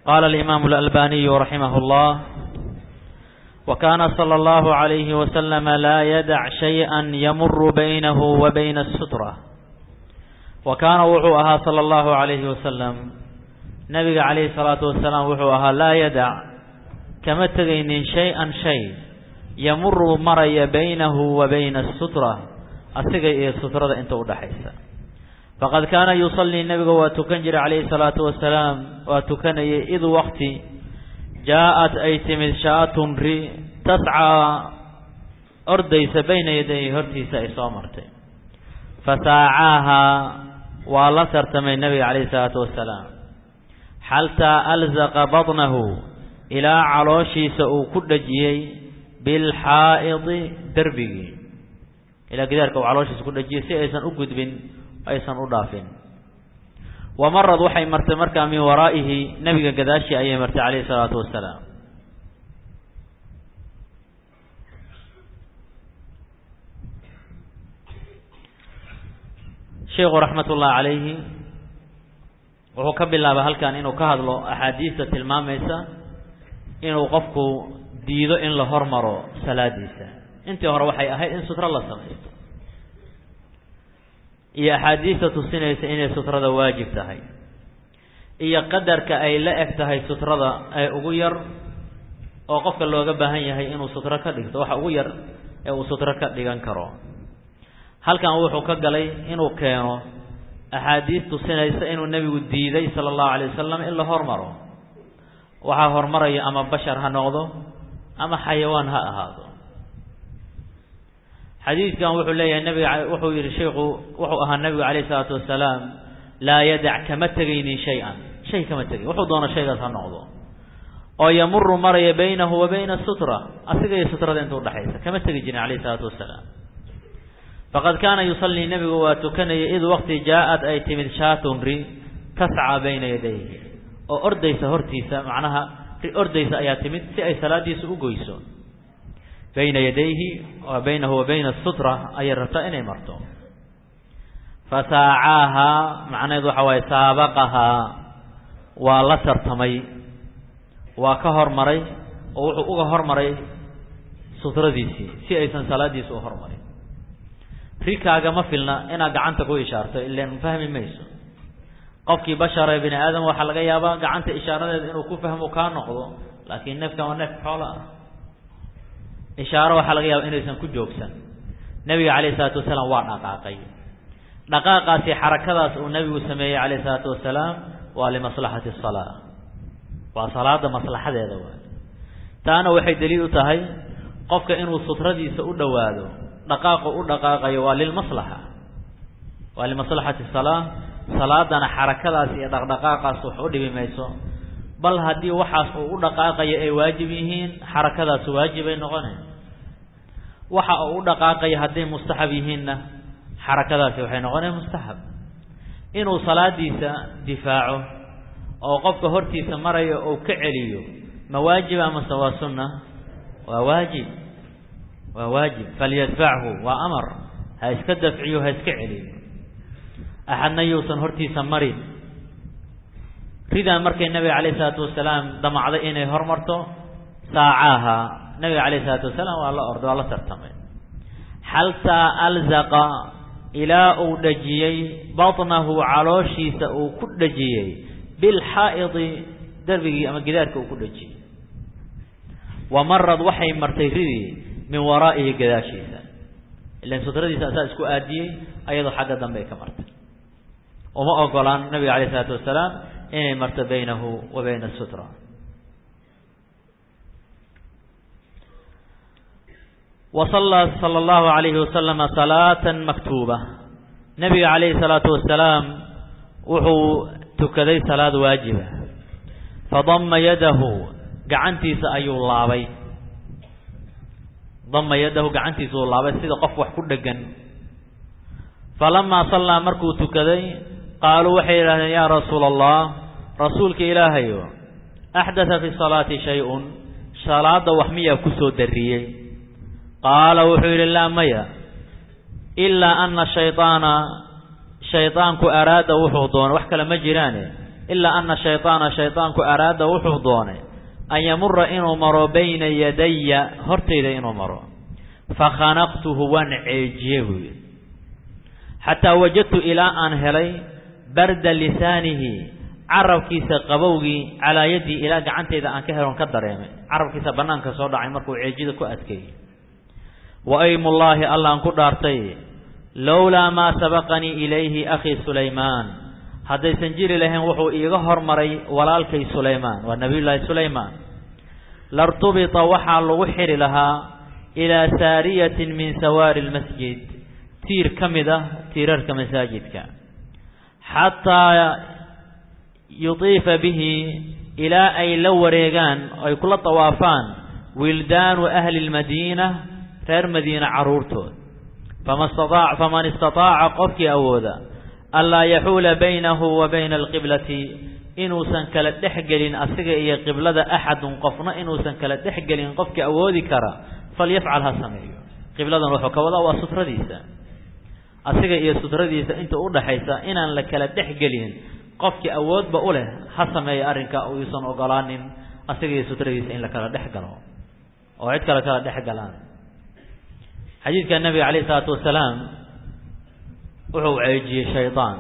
قال الإمام الألباني رحمه الله وكان صلى الله عليه وسلم لا يدع شيئا يمر بينه وبين السترة وكان وحوها صلى الله عليه وسلم نبي عليه الصلاة والسلام وحوها لا يدع كما تغين شيئا شيء يمر مري بينه وبين السترة أسيغي السترة انت ودحيسا فقد كان يصلي النبي وتكنجر عليه الصلاة والسلام وتكني إذ وقت جاءت أي تمد شاة ري تسعى أرديس بين يديه هرتيس إصامرتي فساعاها ولسرت من النبي عليه الصلاة والسلام حتى ألزق بطنه إلى علوشي سأكد جيي بالحائض دربي إلى قدارك وعلوشي سأكد جيي سيئسا أكد بن aysan u dhaafin wamarad waxay martay markaa min waraa'ihi nebiga gadaashii ayay martay calayhi salaatu wasalaam sheikhu raxmatullahi calayhi wuxuu ka bilaabay halkan inuu ka hadlo axaadiista tilmaamaysa inuu qofku diido in la hormaro salaadiisa intii hore waxay ahayd in sutro la samaysto iyo axaadiista tusinaysa inay sutrada waajib tahay iyo qadarka ay la eg tahay sutrada ee ugu yar oo qofka looga baahan yahay inuu sutro ka dhigto waxa ugu yar ee uu sutro ka dhigan karo halkan wuxuu ka galay inuu keeno axaadiis tusinaysa inuu nebigu diiday sala allahu alay wasalam in la hormaro waxaa hormaraya ama bashar ha noqdo ama xayawaan ha ahaado xadiidkan wuxuu leeyahay nabiga wuxuu yidhi sheikhu wuxuu ahaa nabigu calayhi isalaatu wasalaam laa yadac kama tegaynin shay-an shay kama tegin wuxuu doono shaygaas ha noqdo oo yamuru maraya baynahu wa bayna sutra asiga iyo sutrada inta udhexaysa kama tegi jirin calayhi isalaatu wasalaam faqad kaana yusallii nebigu waa tukanaya id waqti jaa-ad ay timid shaatun ri tascaa bayna yadayhi oo ordaysa hortiisa macnaha ri ordaysa ayaa timid si ay salaadiisa u goyso bayna yadayhi wa baynahu wa bayna sutra ayay rabtaa inay marto fasaacaahaa macnaheedu waxa waaye saabaqahaa waa la tartamay waa ka hormaray oo wuxuu uga hormaray sutradiisii si aysan salaadiisa u hormarin rikaaga ma filna inaad gacanta ku ishaarto ilan fahmi mayso qofkii bashara bini aadam waxaa laga yaabaa gacanta ishaaradeeda inuu ku fahmo kaa noqdo laakiin neefkan waa neef xoolo ah ishaaro waxaa laga yaaba inaysan ku joogsan nebiga calayhi isalaatu wasalaam waa dhaqaaqay dhaqaaqaasi xarakadaas uu nebigu sameeyey calayhi isalaatu wasalaam waa limaslaxati asalaa waa salaada maslaxadeeda waay taana waxay daliil u tahay qofka inuu sutradiisa u dhowaado dhaqaaqu u dhaqaaqayo waa lilmaslaxa waa limaslaxati salaa salaadana xarakadaas iyo dhaqdhaqaaqaas wax u dhibi mayso bal haddii waxaas uu u dhaqaaqayo ay waajib yihiin xarakadaas waajibay noqoneen waxa uu u dhaqaaqayo hadday mustaxab yihiinna xarakadaasi waxay noqoneen mustaxab inuu salaadiisa difaaco oo qofka hortiisa marayo ou ka celiyo ma waajib amase waa sunna waa waajib waa waajib falyadfachu waa amar ha iska dafciyo ha iska celiyo axadna yuusan hortiisa marin ridaa markay nabiga calayh isalaatu wasalaam damacday inay hormarto saacaaha nabiga calayh isalaatu wasalaam waa la orday waa la tartamay xaltaa alzaqa ilaa uu dhajiyey batnahu calooshiisa uu ku dhajiyey bilxaa'idi darbigii ama gidaarka uu ku dhajiyey wa marad waxay martay ridii min waraa'ihi gadaashiisa ilan sutradiisa asaa isku aadiyey ayadoo xagga dambe ay ka martay uma ogolaan nabiga calayh isalaatu wasalaam inay marto baynahu wa bayna sutra وصلى صلى الله عليه وسلم صلاة مكتوبة نبي عليه الصلاة والسلام وحو تكدي صلاة واجبة فضم يده قعنتي سأيو الله ضم يده قعنتي سأيو الله سيدا قف كل دقن فلما صلى مركو تكدي قالوا وحي يا رسول الله رسولك إلهي أحدث في الصلاة شيء صلاة وحمية كسو دريي qaala wuxuu yidhi laa maya ilaa ana shayطaana shayطaanku araada wuxuu doono wax kale ma jiraane ilaa ana shayطaana shayطaanku araada wuxuu doonay an yamura inuu maro bayna yadaya hortayda inuu maro fakhanaqtuhu waan ceejiye buu yidhi xataa wajadtu ilaa aan helay barda lisaanihi carabkiisa qabowgii calaa yaddii ilaa gacantayda aan ka helon ka dareemay carabkiisa bannaanka soo dhacay markuu ceejida ku adkeeyey wa aymullaahi allaan ku dhaartay lowlaa maa sabaqanii ilayhi akhii sulaymaan haddaysan jiri lahayn wuxuu iiga hormaray walaalkay sulaymaan waa nebiyullaahi sulaymaan lartubita waxaa lagu xidhi lahaa ilaa saariyatin min sawaari lmasjid tiir ka mid ah tiirarka masaajidka xataa yutiifa bihi ilaa ay la wareegaan ay kula tawaafaan wildaanu ahli lmadiina reer madiina carruurtood fama sta faman istataaca qofkii awooda anlaa yaxuula baynahu wa bayna alqiblati inuusan kala dhex gelin asiga iyo qiblada axadun qofna inuusan kala dhex gelin qofkii awoodi kara falyafcal ha sameeyo qibladan wuxuu ka wadaa waa sutradiisa asiga iyo sutradiisa inta udhaxaysa inaan la kala dhex gelin qofkii awoodba u leh ha sameeya arrinka uusan ogolaanin asiga iyo sutradiisa in la kala dhex galo oo cid kale kala dhex galaan xadiidka nabiga calayh isalaatu wasalaam wuxuu ceejiyey shaydaan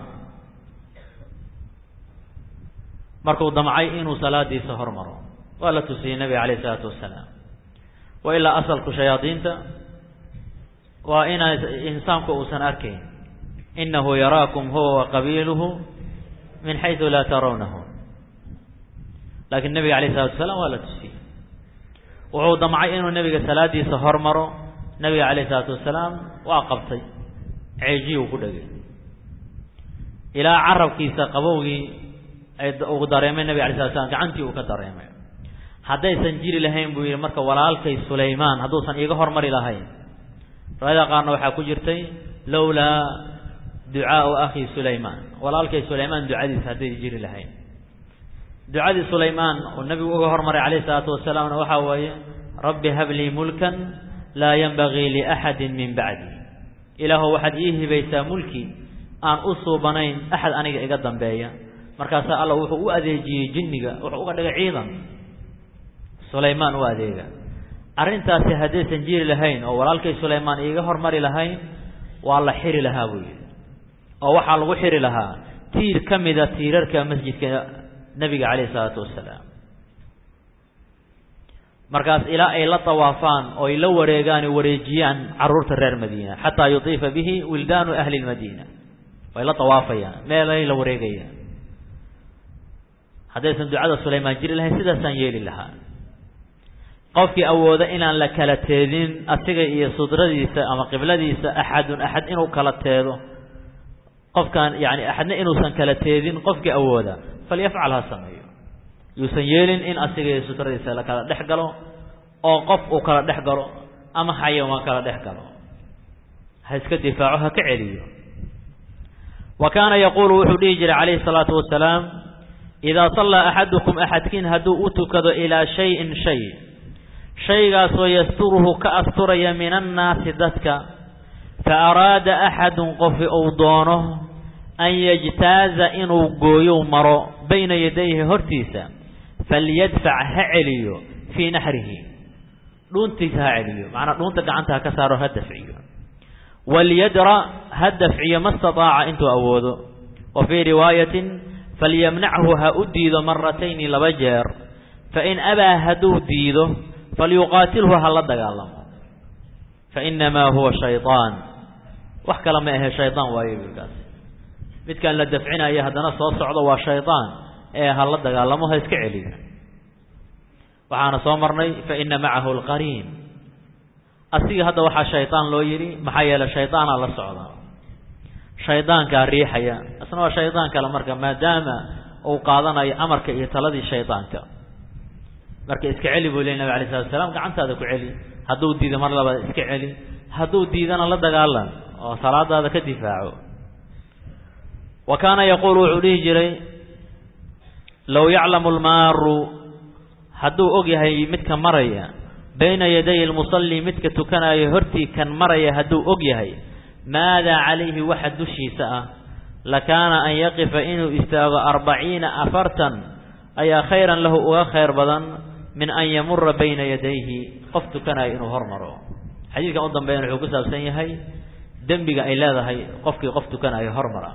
markuu damcay inuu salaadiisa hormaro waa la tusiyey nabiga calayh isalaatu wasalaam wa ilaa asalku shayaadiinta waa inaa insaanku uusan arkayn inahu yaraakum huwa wa qabiiluhu min xaysu laa tarawnahu laakiin nabiga calayh isalatu wasalaam waa la tusiyey wuxuu damcay inuu nebiga salaadiisa hormaro nabiga calayh isalaatu wasalaam waa qabtay ceejiyuu ku dhegay ilaa carabkiisa qabowgii ay uu dareemay nabig alay slat slam gacantii uu ka dareemay haddaysan jiri lahayn buu yidhi marka walaalkay sulaymaan hadduusan iiga hormari lahayn riwaayada qaarna waxaa ku jirtay lowlaa ducaau akhi sulaymaan walaalkay sulaymaan ducadiisa hadday jiri lahayn ducadii sulaymaan uu nabigu uga hormaray calayh isalaatu wasalaamna waxaa weeye rabbi hablii mulkan laa yanbagii liaxadin min bacdi ilaahu waxaad ii hibaysaa mulki aan u suubanayn axad aniga iga dambeeya markaasaa alla wuxuu u adeejiyey jinniga wuxuu uga dhigay ciidan sulaymaan u adeega arrintaasi haddaysan jiri lahayn oo walaalkay sulaymaan iiga hormari lahayn waa la xiri lahaa buu yidhi oo waxaa lagu xiri lahaa tiir ka mida tiirarka masjidka nebiga calayhi isalaatu wasalaam markaas ilaa ay la tawaafaan oo ay la wareegaan o wareejiyaan carruurta reer madiina xataa yutiifa bihi wildaanu ahli lmadiina way la tawaafayaan meelay la wareegayaan haddaysan ducada sulaymaan jiri lahayn sidaasaan yeeli lahaa qofkii awooda inaan la kala teedin asiga iyo sudradiisa ama qibladiisa axadun axad inuu kala teedo qofkaan yani axadna inuusan kala teedin qofkii awooda falyafcal ha sameeyo yuusan yeelin in asiga iyo sutradiisa la kala dhex galo oo qof uu kala dhex galo ama xayawaan kala dhex galo ha iska difaaco ha ka celiyo wa kaana yaquulu wuxuu dhihi jiray calayhi salaatu wasalaam idaa sallaa axadukum axadkiin hadduu u tukado ilaa shayin shay shaygaasoo yasturuhu ka asturaya min annaasi dadka fa araada axadun qofi uu doono an yajtaaza inuu gooyow maro bayna yadayhi hortiisa falyadfac ha celiyo fii naxrihi dhuuntiisa ha celiyo macnaa dhuunta gacanta ha ka saaro ha dafciyo walyadra ha dafciyo ma stataaca intuu awoodo wa fii riwaayatin falyamnachu ha u diido maratayni laba jeer fain abaa hadduu diido falyuqaatilhu ha la dagaalamo fainamaa huwa shayطaan wax kale ma ahe shayطaan waayo wiilkaas midkaan la dafcinaya haddana soo socdo waa shayطaan ee ha la dagaalamo ha iska celiyo waxaana soo marnay faina macahu alqariin asiga hadda waxaa shayطaan loo yidhi maxaa yeelay shayطaanaa la socda shaydaankaa riixaya isna waa shaydaan kale marka maadaama uu qaadanayo amarka iyo taladii shaydaanka marka iska celi buu ley nabig alay slatu asalaam gacantaada ku celi hadduu diido mar labaad iska celi hadduu diidana la dagaalan oo salaadaada ka difaaco wa kaana yaquulu wuxuu dhihi jiray low yaclamu lmaaru hadduu og yahay midka maraya bayna yaday lmusalli midka tukanaayo hortii kan maraya hadduu og yahay maadaa calayhi waxa dushiisa ah lakaana an yaqifa inuu istaago arbaciina afartan ayaa khayran lahu uga khayr badan min an yamura bayna yadayhi qof tukanayo inuu hormaro xadiidkan u dambeeyana wuxuu ku saabsan yahay dembiga ay leedahay qofkii qof tukanayo hormara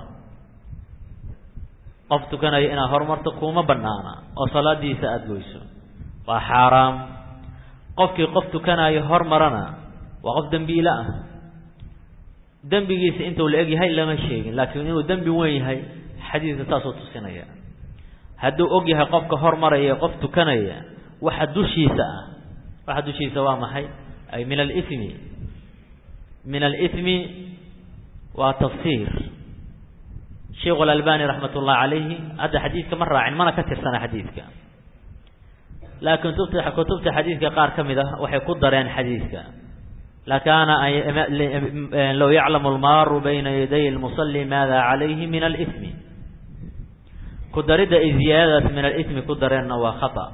qof tukanayo inaad hormarto kuma banaana oo salaadiisa aada goyso waa xaaraam qofkii qof tukanayo hormarana waa qof dembiile ah dembigiisa intuu la eg yahay lama sheegin laakiin inuu dembi weyn yahay xadiidka saasuu tusinaya hadduu og yahay qofka hormaraya qof tukanaya waxa dushiisa ah waxa dushiisa waa maxay ay min alimi min alimi waa tafsiir sheikhu alalbani raxmat ullahi calayhi hadda xadiidka ma raacin mana ka tirsana xadiidka laakiin kutubta kutubta xadiidka qaar ka mid ah waxay ku dareen xadiidka lakaana low yaclamu almaaru bayna yaday lmusali maada calayhi min alimi ku daridda ay ziyaadadaas min alimi ku dareenna waa khata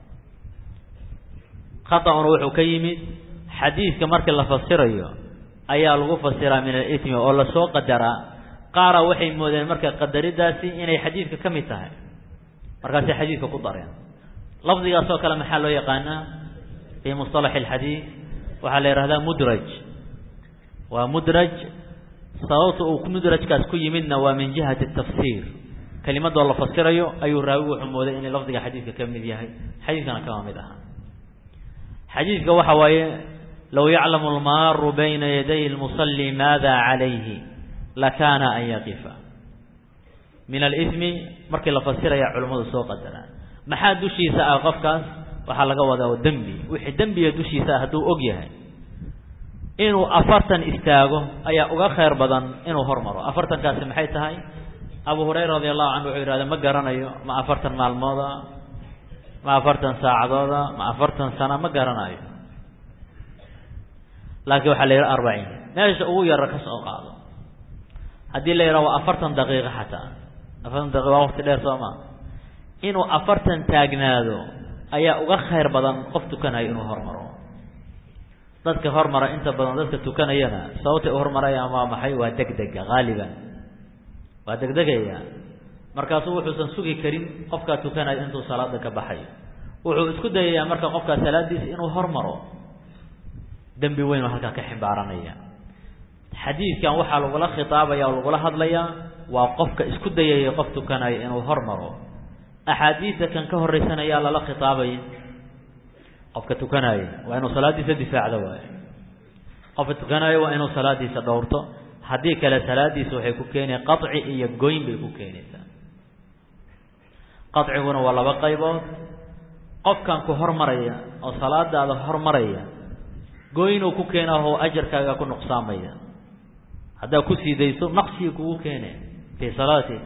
khaطأuna wuxuu ka yimid xadiidka markii la fasirayo ayaa lagu fasiraa min alimi oo lasoo qadaraa qaara waxay moodeen marka qadaridaasi inay xadiidka ka mid tahay markaasay xadiidka ku dareen lafdigaas oo kale maxaa loo yaqaanaa fii musطalax اlxadiid waxaa la yihahdaa mudraj waa mudraj sababta uu mudrajkaas ku yimidna waa min jihati الtafsir kelimadoo la fasirayo ayuu raawi wuxuu mooday inay lafdiga xadiidka ka mid yahay xadiidkana kama mid aha xadiidka waxa waaye low yaclamu almaaru bayna yaday lmusali maada calayhi lakaana an yaqifa min alimi markii la fasiraya culimmadu soo qadaraan maxaa dushiisa ah qofkaas waxaa laga wadaa dembi wixii dembiga dushiisa ah hadduu og yahay inuu afartan istaago ayaa uga khayr badan inuu hormaro afartankaasi maxay tahay abu hurayra radi allahu canhu wuxuu yidhahda ma garanayo ma afartan maalmooda ma afartan saacadooda ma afartan sana ma garanayo laakiin waxaa la yidhaha arbaciin meesha ugu yara ka soo qaado haddii la yidhaha waa afartan daqiiqo xataa afartan daqiiqa waa waqti dheer soo maa inuu afartan taagnaado ayaa uga khayr badan qof tukanayo inuu hormaro dadka hormara inta badan dadka tukanayana sababtay u hormarayaan waa maxay waa degdega haaliban waa degdegaya markaasuu wuxuusan sugi karin qofkaa tukanayo intuu salaada ka baxayo wuxuu isku dayayaa marka qofkaa salaadiisa inuu hormaro dembi weyn oo halkaa ka xibaaranaya xadiidkan waxaa lagula khitaabaya oo lagula hadlayaa waa qofka isku dayaya qof tukanayo inuu hormaro axaadiidta kan ka horreysanayaa lala khitaabaya qofka tukanaayo waa inuu salaadiisa difaacdo waayo qofka tukanaayo waa inuu salaadiisa dhowrto haddii kale salaadiisa waxay ku keenaya qaci iyo goyn bay ku keenaysaa qaciguna waa laba qaybood qofkan ku hormaraya oo salaadaada hormaraya goynuu ku keenaho ajarkaaga ku nuqsaamaya haddaad ku sii dayso naqsigii kugu keene fii salaatik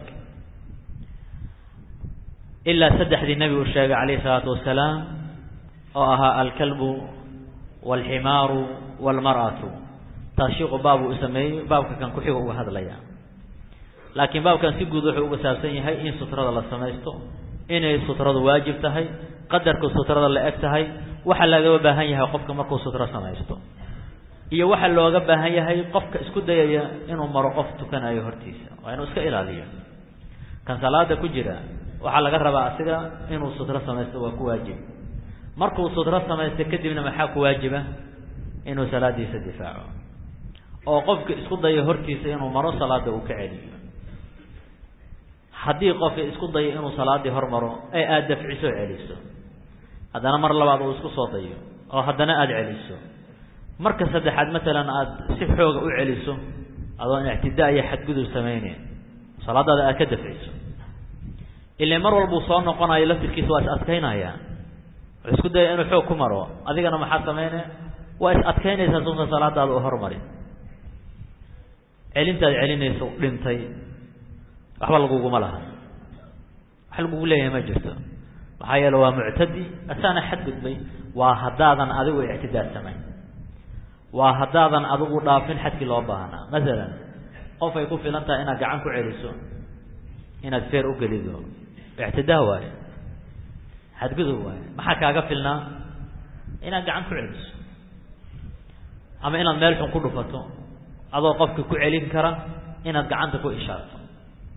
ilaa saddexdii nebigu sheegay calayhi salaatu wasalaam oo ahaa alkalbu waalximaaru waalmar'atu taashiiqu baabuu u sameeyey baabka kan ku-xiga uga hadlaya laakiin baabkan si guud wuxuu uga saabsan yahay in sutrada la samaysto inay sutradu waajib tahay qadarka sutrada la eg tahay waxa lagaba baahan yahay qofka markuu sutro samaysto iyo waxa looga baahan yahay qofka isku dayaya inuu maro qof tukanayo hortiisa waa inuu iska ilaaliyo kan salaada ku jira waxaa laga rabaa asiga inuu sutro samaysto waa ku waajib markuu sutro samaysto kadibna maxaa ku waajiba inuu salaadiisa difaaco oo qofka isku dayo hortiisa inuu maro salaada uu ka celiyo haddii qofka isku dayo inuu salaadii hormaro ee aada dafciso celiso haddana mar labaad uu isku soo dayo oo haddana aada celiso marka saddexaad matalan aada si xooga u celiso adoon ictidaa iyo xadgudub samayneyn salaadaada aad ka dafciso ilaa mar walbuu soo noqonayo laftirkiisa waa is adkaynaya wuxuu isku daya inuu xoog ku maro adigana maxaa samayne waa is adkaynaysaa sunta salaadaada u hormari celintaad celinayso dhintay waxba laguguma laha wax lagugu leeyahay ma jirto maxaa yeele waa muctadi asaana xadgudbay waa haddaadan adigu ictidaad samayn waa haddaadan adigu dhaafin xadkii loo baahnaa masalan qof ay ku filan tahay inaad gacan ku celiso inaad feer u gelido ictidaa waayo xadgudub waayo maxaa kaaga filnaa inaad gacan ku celiso ama inaad meel xun ku dhufato adoo qofka ku celin kara inaad gacanta ku ishaarto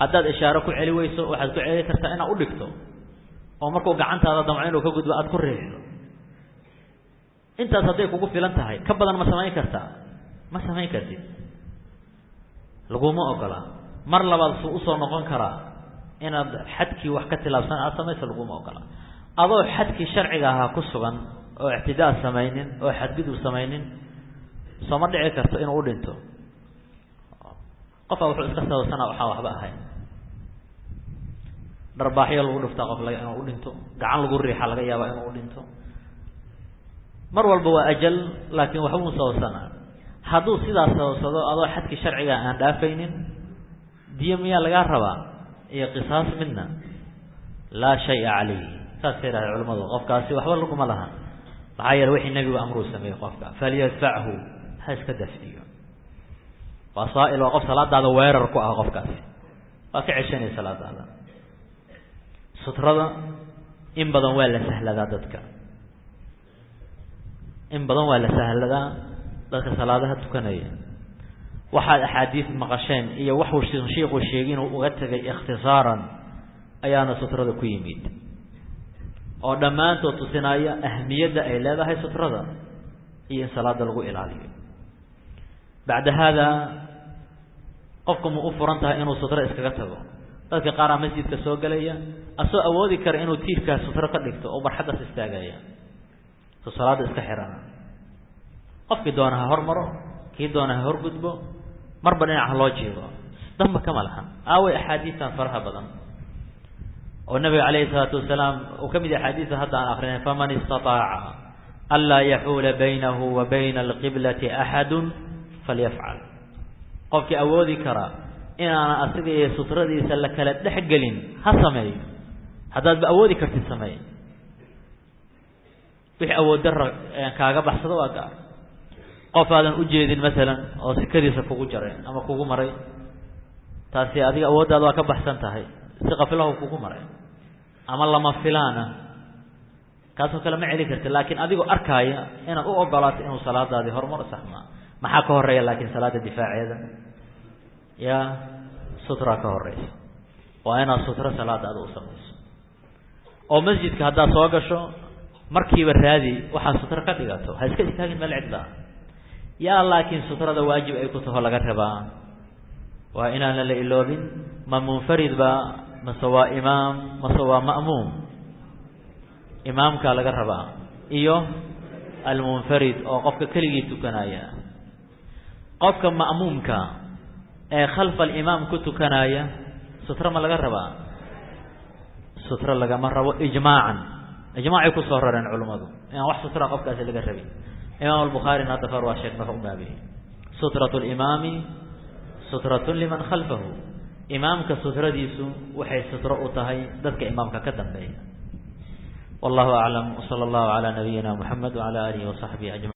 haddaad ishaaro ku celi weyso waxaad ku celi kartaa inaad u dhigto oo markuu gacantaada damco inuu ka gudbo aada ku riixdo intaas hadday kugu filan tahay ka badan ma samayn kartaa ma samayn kartid laguma ogola mar labaad suu usoo noqon karaa inaad xadkii wax ka tilaabsan aada samayso laguma ogola adoo xadkii sharciga ahaa ku sugan oo ictidaa samaynin oo xadgudub samaynin sooma dhici karto inuu u dhinto qofaa wuxuu iska sababsanaa waxaan waxba ahayn dharbaaxyo lagu dhuftaa qof laga inuu u dhinto gacan lagu riixa laga yaabaa inuu u dhinto mar walba waa ajal laakiin waxbuu sababsanaa hadduu sidaas sababsado adoo xadkii sharciga aan dhaafaynin diyo miyaa lagaa rabaa iyo qisaas midna laa shaya calayhi saasay yidhahda culamadu qofkaasi waxba laguma laha maxaa yeele wixii nebigu amruu sameeyey qofka falyadfachu ha iska dafciyo waa saail waa qof salaadaada weerar ku ah qofkaasi waa ka ceshanaya salaadaada sutrada in badan waa la sahladaa dadka in badan waa la sahladaa dadka salaadaha tukanaya waxaad axaadiis maqasheen iyo waxuu shiiku sheegay inuu uga tegay ikhtisaaran ayaana sutrada ku yimid oo dhammaantood tusinaya ahmiyadda ay leedahay sutrada iyo in salaada lagu ilaaliyo bacda haada qofku ma u furan tahay inuu sutro iskaga tago dadka qaaraa masjidka soo gelaya asoo awoodi kara inuu tiirkaas sutro ka dhigto oo barxaddaas istaagaya so salaada iska xirana qofkii doona ha hormaro kii doona ha horgudbo marba dhinaca loo jeedo damba kama lahan aaway axaadiistan faraha badan oo nabiga calayhi salaatu wasalaam uu ka mid yahay axaadiisa hadda aan akrinay faman istataaca anlaa yaxuula baynahu wa bayna alqiblati axadu falyafcal qofkii awoodi kara inaana asiga iyo sutradiisa la kala dhex gelin ha sameeyo haddaadba awoodi kartid sameey wixii awood dara kaaga baxsado waa gaar qof aadan ujeedin masalan oo sikadiisa kugu jaray ama kugu maray taasi adiga awooddaada waa ka baxsan tahay si qafilahu kugu maray ama lama filaana kaasoo kale ma celi karti laakiin adigoo arkaaya inaad u ogolaato inuu salaadaadii horumar saxmaa maxaa ka horeeya laakiin salaada difaaceeda ya sutra ka horeysa waa inaad sutro salaada ada u samayso oo masjidka haddaad soo gasho markiiba raadi waxaad sutro ka dhigato ha iska istaagin meel ciddaa yaa laakiin sutrada waajib ay ku taho laga rabaa waa inaana la iloobin ma munfarid ba mase waa imaam mase waa ma'muum imaamkaa laga rabaa iyo almunfarid oo qofka keligii tukanaya qofka ma'muumka ee khalfa alimaam ku tukanaya sutro ma laga rabaa sutro lagama rabo ijmaacan ijmaacay kusoo rareen culummadu inaan wax sutra qofkaasi laga rabin imaam albukhaarina hadda kor waa sheeg marka u baabiyey sutratu limaami sutratun liman khalfahu imaamka sutradiisu waxay sutro u tahay dadka imaamka ka dambeeya wallahu aclam wsala allahu calaa nabiyina muxamed wacala aalihi wasaxbihi ajmain